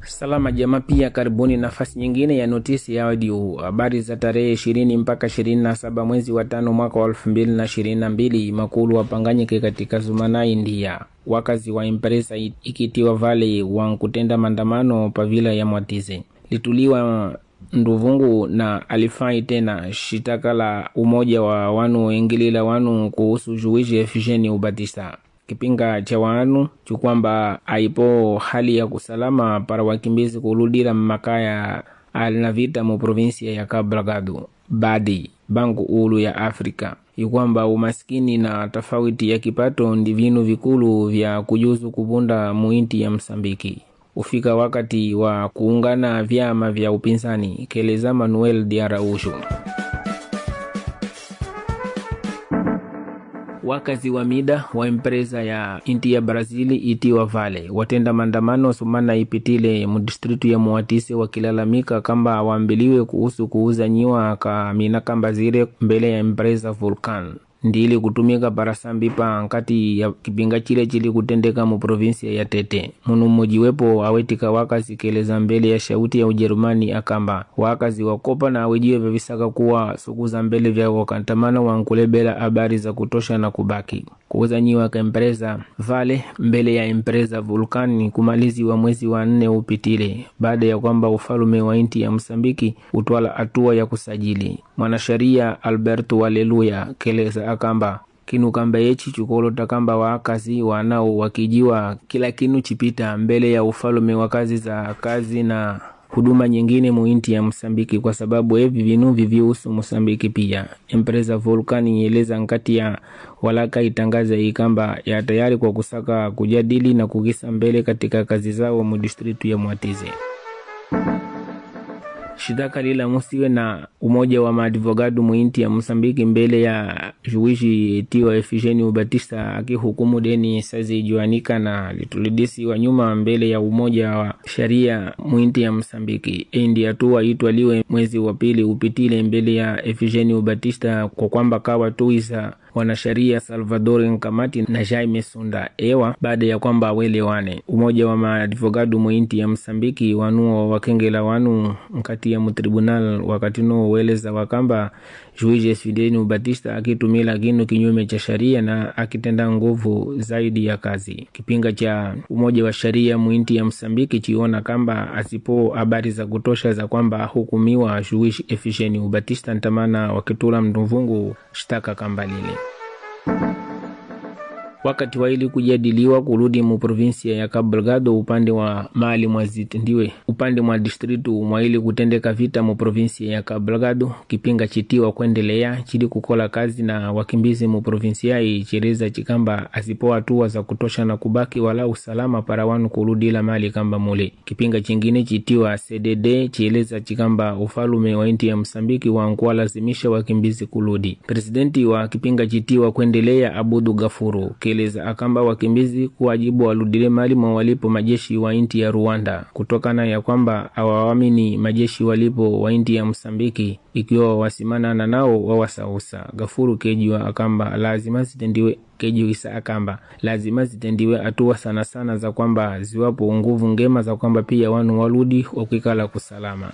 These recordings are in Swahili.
Salama jamaa, pia karibuni nafasi nyingine ya notisi ya audio, habari za tarehe ishirini mpaka ishirini na saba mwezi wa tano mwaka wa elfu mbili na ishirini na mbili makulu wapanganyike katika Zumana, India. Wakazi wa Impresa ikitiwa vale wankutenda maandamano pavila ya Mwatize lituliwa nduvungu na alifai tena shitaka la umoja wa wanu ingilila wanu kuhusu juishi efisheni ubatisa kipinga cha wanu chukwamba aipo hali ya kusalama para wakimbizi kuludira mmakaya alinavita mu provinsia ya Cabo Delgado badi banku ulu ya Afrika ikwamba umaskini na tofauti ya kipato ndi vinu vikulu vya kujuzu kuvunda muinti ya Msambiki ufika wakati wa kuungana vyama vya upinzani, keleza Manuel Diaraushu. Wakazi wa mida wa empresa ya inti ya Brazili itiwa Vale watenda maandamano sumana ipitile mudistritu ya Muatise wakilalamika kamba waambiliwe kuhusu kuuza nyiwa ka mina kamba zile mbele ya empresa Vulcan ndili kutumika parasambi pa nkati ya kipinga chile chili kutendeka mu provinsia ya Tete. Munu mmojiwepo awetika wakazi keleza mbele ya shauti ya Ujerumani akamba wakazi wakopa na awejiwe vyavisaka kuwa suku za mbele vya wakantamana wankulebela habari za kutosha na kubaki kuuza nyiwa ka empresa Vale mbele ya empresa Vulkani kumaliziwa mwezi wa nne upitile baada ya kwamba ufalume wa inti ya Msambiki utwala hatua ya kusajili. Mwanasheria Alberto Waleluya keleza akamba kinu kamba yechi chukolota kamba waakazi wanao wakijiwa kila kinu chipita mbele ya ufalume wa kazi za kazi na huduma nyingine muinti ya Msambiki kwa sababu evi vinu vivihusu Msambiki pia. Empresa Volcani ieleza nkati ya walaka itangaza ikamba ya tayari kwa kusaka kujadili na kukisa mbele katika kazi zao mu distritu ya Mwatize shitaka lila musiwe na umoja wa maadvogado muinti ya Msambiki mbele ya juishi tiwa Efigeni Batista akihukumu deni sazi juanika na litulidisi wa nyuma mbele ya umoja wa sharia muinti ya Msambiki endi hatua itwaliwe mwezi wa pili upitile mbele ya Efigeni Batista kwa kwamba kawa tuisa wanasheria Salvador Nkamati na Jaime Sunda ewa baada ya kwamba awelewane. Umoja wa maadvogado muinti ya Msambiki wanuo wakengela wanu nkati ya mutribunal wakati no weleza wakamba juizi Fideni Batista akitumila kinu kinyume cha sharia na akitenda nguvu zaidi ya kazi. Kipinga cha umoja wa sharia muinti ya Msambiki chiona kamba asipo habari za kutosha za kwamba hukumiwa juizi Efisheni Batista ntamana wakitula mnduvungu shtaka kamba lile wakati wa ili kujadiliwa kurudi mu provinsia ya Cabo Delgado upande wa mali mwa zitendiwe upande mwa distritu mwa ili kutendeka vita mu provinsia ya Cabo Delgado kipinga chitiwa kuendelea chili kukola kazi na wakimbizi mu provinsia hii chireza chikamba asipo hatua za kutosha na kubaki wala usalama para wanu kurudila mali kamba mule kipinga chingine chitiwa CDD chieleza chikamba ufalume wa inti ya Msambiki wankuwa lazimisha wakimbizi kurudi presidenti wa kipinga chitiwa kuendelea Abudu Gafuru keleza akamba wakimbizi kuwajibu waludile mali mwa walipo majeshi wa inti ya Rwanda kutokana ya kwamba awawamini majeshi walipo wa inti ya Msambiki ikiwa wasimana nao wawasausa. Gafuru kejiwa akamba lazima zitendiwe kejiwisa akamba lazima zitendiwe hatua sana sana za kwamba ziwapo nguvu ngema za kwamba pia wanu waludi wakikala kusalama.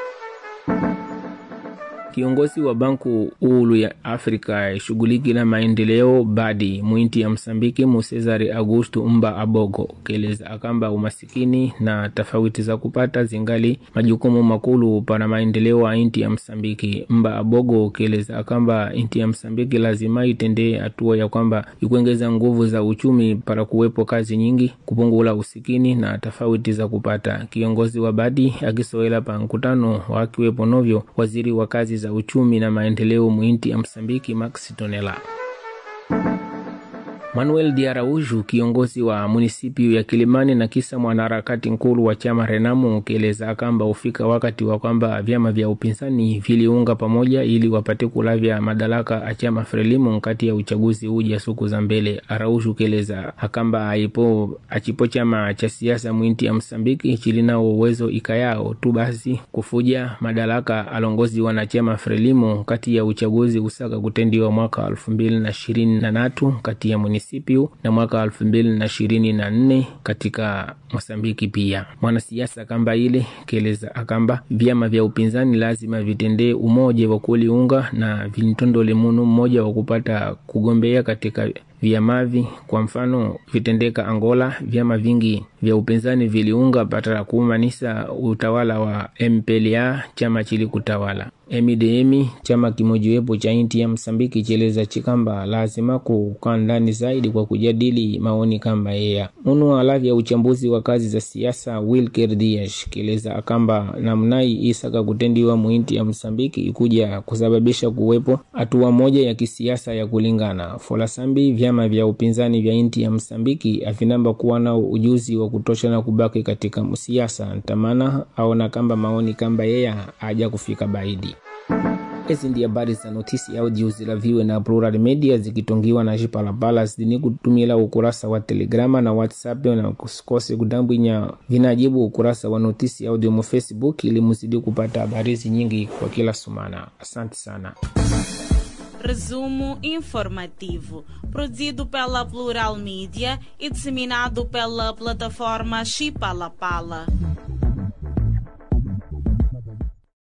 Kiongozi wa banku ulu ya Afrika shughuliki na maendeleo badi mwinti ya Msambiki mu Cesare Augusto Mba Abogo keleza akamba umasikini na tofauti za kupata zingali majukumu makulu para maendeleo ya inti ya Msambiki. Mba Abogo keleza akamba inti ya Msambiki lazima itendee hatua ya kwamba ikuongeza nguvu za uchumi para kuwepo kazi nyingi, kupungula usikini na tofauti za kupata. Kiongozi wa badi akisoela pa mkutano wakiwepo novyo waziri wa kazi za uchumi na maendeleo muinti ya Msambiki Max Tonela. Manuel Diarauju, kiongozi wa munisipio ya Kilimani na kisa mwanaharakati nkulu wa chama Renamu, ukieleza kwamba ufika wakati wa kwamba vyama vya upinzani viliunga pamoja ili wapate kulavya madaraka a chama Frelimu kati ya uchaguzi uja suku za mbele. Arauju keleza akamba aipo achipo chama cha siasa mwinti ya Msambiki chilinao uwezo ikayao tu basi kufuja madaraka alongozi wanachama Frelimu kati ya uchaguzi usaka kutendiwa mwaka elfu mbili na ishirini na tatu kati ya municipio na mwaka elfu mbili na ishirini na nne katika Mosambiki. Pia mwanasiasa kamba ile keleza akamba vyama vya upinzani lazima vitendee umoja wa kuliunga na vintondole munu mmoja wa kupata kugombea katika vyamavi. Kwa mfano vitendeka Angola, vyama vingi vya upinzani viliunga pata kuumanisa utawala wa MPLA, chama chili kutawala MDM, chama kimojiwepo cha inti ya Msambiki cheleza chikamba lazima kukaa ndani zaidi kwa kujadili maoni kamba yeya munu alavya uchambuzi wa kazi za siasa Wilker Dias keleza akamba namnai isaka kutendiwa muinti ya Msambiki ikuja kusababisha kuwepo hatua moja ya kisiasa ya kulingana folasambi vyama vya upinzani vya inti ya Msambiki avinamba kuwa nao ujuzi wa kutosha na kubaki katika siasa ntamana aona kamba maoni kamba yeya aja kufika baidi Hizi ndi habari za notisi audio zilaviwe na Plural Media zikitongiwa na Jipalapala zidini kutumila ukurasa wa Telegrama na WhatsApp, na kusikose kudambwinya vinajibu ukurasa wa notisi audio mu Facebook ili muzidi kupata habari nyingi kwa kila sumana. Asante sana. Resumo informativo, produzido pela Plural Mídia e disseminado pela plataforma Chipalapala.